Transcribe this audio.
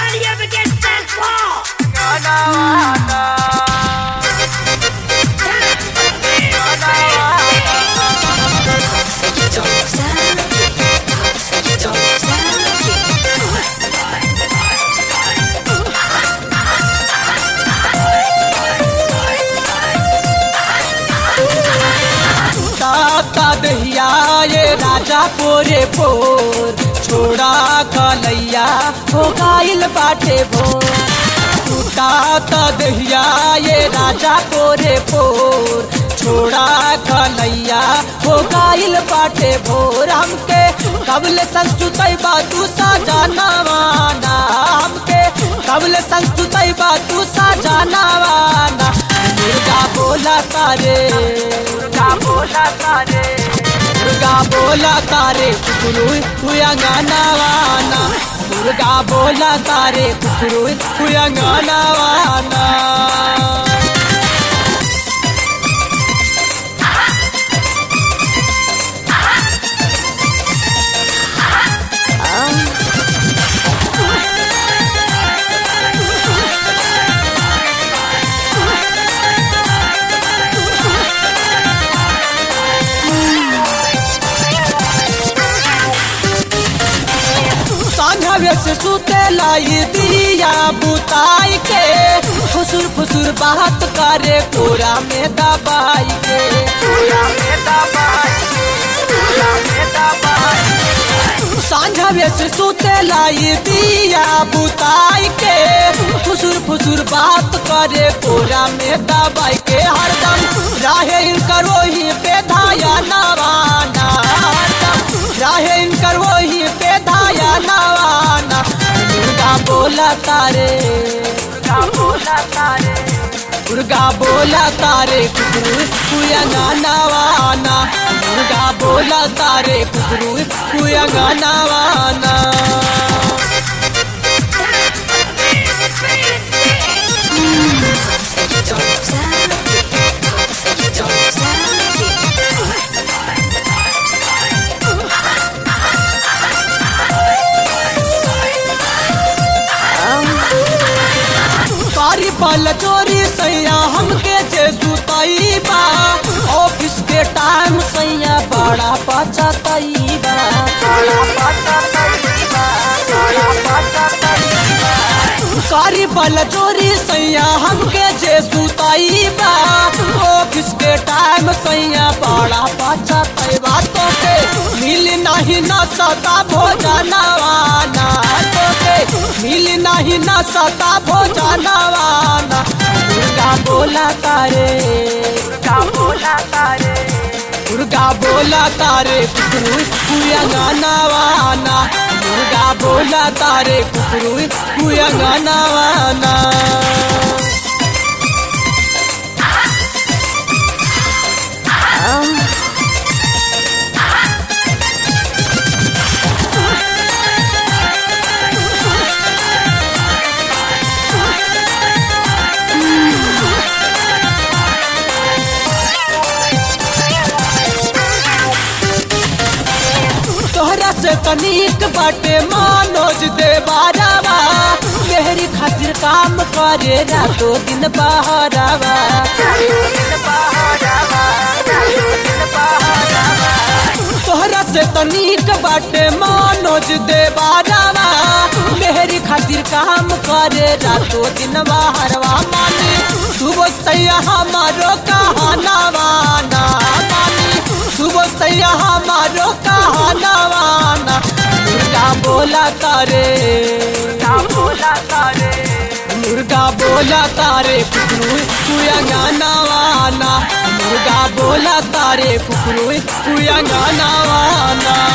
Anybody ever gets that ball? ताता दहिया ये राजा पोरे पोर छोड़ा कलैया हो गाइल बाटे भोर ताता दहिया ये राजा पोरे पोर छोड़ा कलैया हो गाइल बाटे भोर हमके कबल संस्तुतै बातू सा जाना वाना हमके कबल संस्तुतै बातू सा जाना वाना दुर्गा बोला तारे दुर्गा बोला तारे दुर्गा बोला तारे कुकुरू हुआ गाना वाना दुर्गा बोला तारे कुकुरू हुआ गाना वाना सांझवे से सुते लाई दिया बुताई के फुसुर फुसुर बात करे कोरा में दबाई के कोरा में दबाई के कोरा में दबाई के। सांझवे से सुते लाई दिया बुताई के फुसुर फुसुर बात करे कोरा में दबाई के हरदम राहे इनकर वही पे धाया नवाना हरदम राहे इनकर वही पे धाया नवाना दुर्गा बोला तारे दुर्गा बोला तारे दुर्गा बोला तारे कुकरू कुया नवाना दुर्गा बोला तारे कुकरू कुया नवाना कारी पल चोरी सैया हमके जे सुतई बा ऑफिस के टाइम सैया बड़ा पचतई बा बड़ा पचतई बा बड़ा पचतई बा कारी पल चोरी सैया हमके जे सुतई बा ऑफिस के टाइम सैया बड़ा पचतई बा तो के मिल नहीं न सता भोजनवाना तो के मिल नहीं न सता भोजनवाना दुर्गा बोला तारे दुर्गा बोला तारे दुर्गा बोला तारे कुकरू कुया गानावाना दुर्गा बोला तारे कुकरू कुया गानावाना तोहरा से तनिक बाटे मानोज दे बारावा मेहरी खातिर काम करे रातो दिन बहरावा तोहरा से तनिक बाटे मानोज दे बारावा मेहरी खातिर काम करे रातो दिन बहरवा मानी सुबह सैया हमारो कहानावाना मानी सुबह सैया हमारो कहानावाना दुर्गा बोला तारे दुर्गा बोला तारे मुर्गा बोला तारे कुकरू कुया गाना वाना मुर्गा बोला तारे कुकरू कुया गाना वाना